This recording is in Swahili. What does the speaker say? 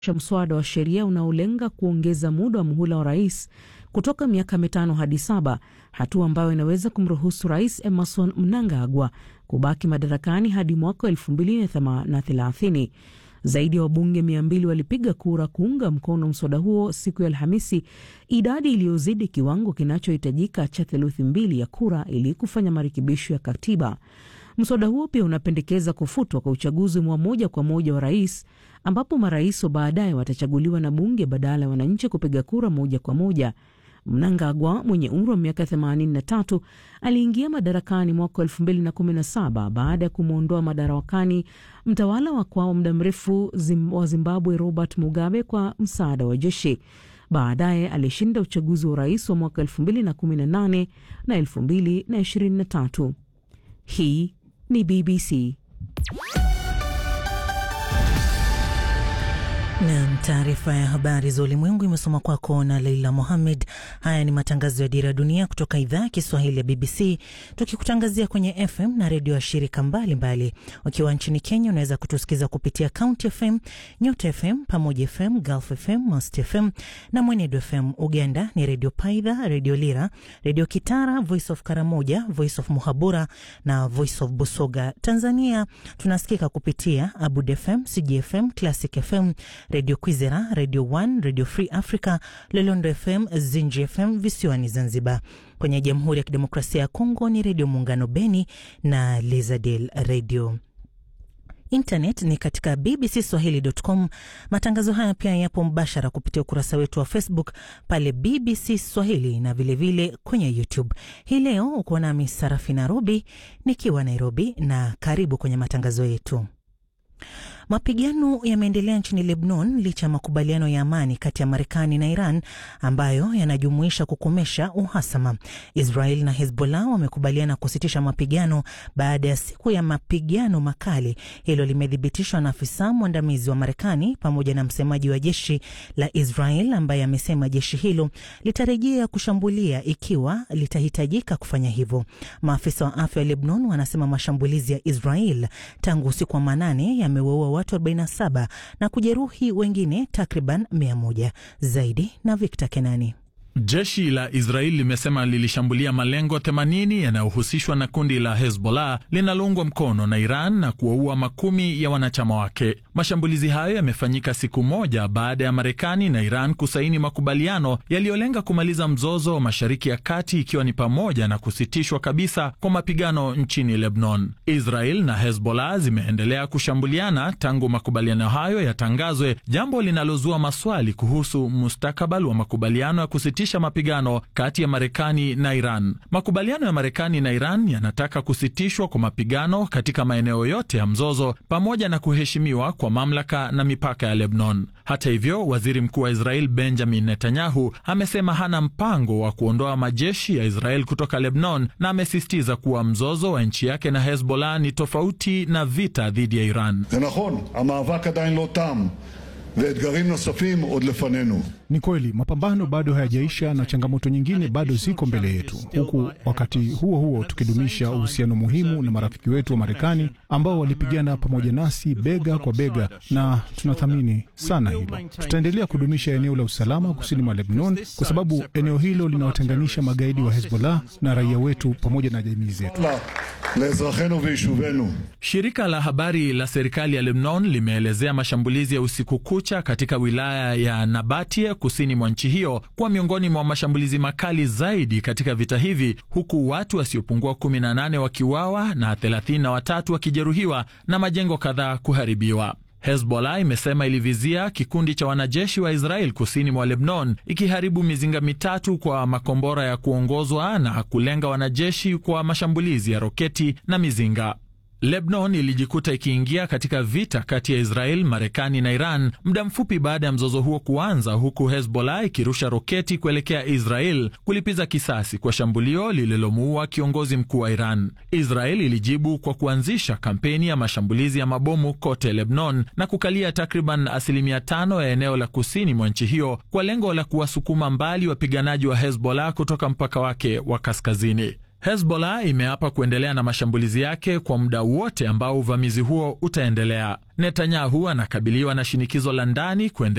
mswada wa sheria unaolenga kuongeza muda wa muhula wa rais kutoka miaka mitano hadi saba, hatua ambayo inaweza kumruhusu Rais Emerson Mnangagwa kubaki madarakani hadi mwaka elfu mbili na thelathini. Zaidi ya wabunge mia mbili walipiga kura kuunga mkono mswada huo siku ya Alhamisi, idadi iliyozidi kiwango kinachohitajika cha theluthi mbili ya kura ili kufanya marekebisho ya katiba. Mswada huo pia unapendekeza kufutwa kwa uchaguzi wa moja kwa moja wa rais, ambapo marais wa baadaye watachaguliwa na bunge badala ya wananchi kupiga kura moja kwa moja. Mnangagwa mwenye umri wa miaka 83 aliingia madarakani mwaka 2017 baada ya kumwondoa madarakani mtawala wa kwao muda mrefu zim, wa Zimbabwe Robert Mugabe kwa msaada wa jeshi. Baadaye alishinda uchaguzi wa urais wa mwaka 2018 na 2023. Hii ni BBC. Nam, taarifa ya habari za ulimwengu imesoma kwako na Leila Mohammed. Haya ni matangazo ya Dira ya Dunia kutoka idhaa ya Kiswahili ya BBC, tukikutangazia kwenye FM na redio ya shirika mbalimbali. Ukiwa nchini Kenya, unaweza kutusikiza kupitia County FM, Nyota FM, Pamoja FM, Gulf FM, Mast FM na Mwenedu FM. Uganda ni Redio Paidha, Redio Lira, Redio Kitara, Voice of Karamoja, Voice of Muhabura na Voice of Busoga. Tanzania tunasikika kupitia Abud FM, CGFM, Classic FM, Redio Kwizera, Radio One, Radio Free Africa, Lolondo FM, Zinji FM visiwani Zanzibar. Kwenye Jamhuri ya Kidemokrasia ya Kongo ni Redio Muungano Beni na Lizadel Radio. Internet ni katika bbcswahili.com. Matangazo haya pia yapo mbashara kupitia ukurasa wetu wa Facebook pale BBC Swahili na vilevile vile kwenye YouTube. Hii leo uko nami Sarafina Robi nikiwa Nairobi, na karibu kwenye matangazo yetu. Mapigano yameendelea nchini Lebanon licha ya makubaliano ya amani kati ya Marekani na Iran ambayo yanajumuisha kukomesha uhasama. Israel na Hezbollah wamekubaliana kusitisha mapigano baada ya siku ya mapigano makali. Hilo limethibitishwa na afisa mwandamizi wa Marekani pamoja na msemaji wa jeshi la Israel ambaye amesema jeshi hilo litarejea kushambulia ikiwa litahitajika kufanya hivyo. Maafisa wa afya wa Lebanon wanasema mashambulizi ya Israel tangu usiku wa manane yamewaua watu 47 na kujeruhi wengine takriban 100 zaidi. Na Victor Kenani. Jeshi la Israeli limesema lilishambulia malengo 80 yanayohusishwa na kundi la Hezbollah linaloungwa mkono na Iran na kuwaua makumi ya wanachama wake. Mashambulizi hayo yamefanyika siku moja baada ya Marekani na Iran kusaini makubaliano yaliyolenga kumaliza mzozo wa Mashariki ya Kati, ikiwa ni pamoja na kusitishwa kabisa kwa mapigano nchini Lebanon. Israel na Hezbollah zimeendelea kushambuliana tangu makubaliano hayo yatangazwe, jambo linalozua maswali kuhusu mustakabali wa makubaliano ya kusitisha mapigano kati ya Marekani na Iran. Makubaliano ya Marekani na Iran yanataka kusitishwa kwa mapigano katika maeneo yote ya mzozo pamoja na kuheshimiwa kwa mamlaka na mipaka ya Lebanon. Hata hivyo, waziri mkuu wa Israel Benjamin Netanyahu amesema hana mpango wa kuondoa majeshi ya Israel kutoka Lebanon na amesisitiza kuwa mzozo wa nchi yake na Hezbollah ni tofauti na vita dhidi ya Iran. ואתגרים נוספים עוד לפנינו. Ni kweli mapambano bado hayajaisha na changamoto nyingine bado ziko mbele yetu, huku wakati huo huo tukidumisha uhusiano muhimu na marafiki wetu wa Marekani ambao walipigana pamoja nasi bega kwa bega, na tunathamini sana hilo. Tutaendelea kudumisha eneo la usalama kusini mwa Lebanon kwa sababu eneo hilo linawatenganisha magaidi wa Hezbollah na raia wetu pamoja na jamii zetu. Shirika la habari la serikali ya Lebanon limeelezea mashambulizi ya usiku kucha katika wilaya ya Nabatie kusini mwa nchi hiyo kuwa miongoni mwa mashambulizi makali zaidi katika vita hivi, huku watu wasiopungua 18 wakiuawa na 33 wakijeruhiwa na majengo kadhaa kuharibiwa. Hezbollah imesema ilivizia kikundi cha wanajeshi wa Israel kusini mwa Lebanon, ikiharibu mizinga mitatu kwa makombora ya kuongozwa na kulenga wanajeshi kwa mashambulizi ya roketi na mizinga. Lebanon ilijikuta ikiingia katika vita kati ya Israel, Marekani na Iran muda mfupi baada ya mzozo huo kuanza, huku Hezbollah ikirusha roketi kuelekea Israel kulipiza kisasi kwa shambulio lililomuua kiongozi mkuu wa Iran. Israel ilijibu kwa kuanzisha kampeni ya mashambulizi ya mabomu kote Lebanon na kukalia takriban asilimia tano ya eneo la kusini mwa nchi hiyo kwa lengo la kuwasukuma mbali wapiganaji wa Hezbollah kutoka mpaka wake wa kaskazini. Hezbollah imeapa kuendelea na mashambulizi yake kwa muda wote ambao uvamizi huo utaendelea. Netanyahu anakabiliwa na shinikizo la ndani kuendelea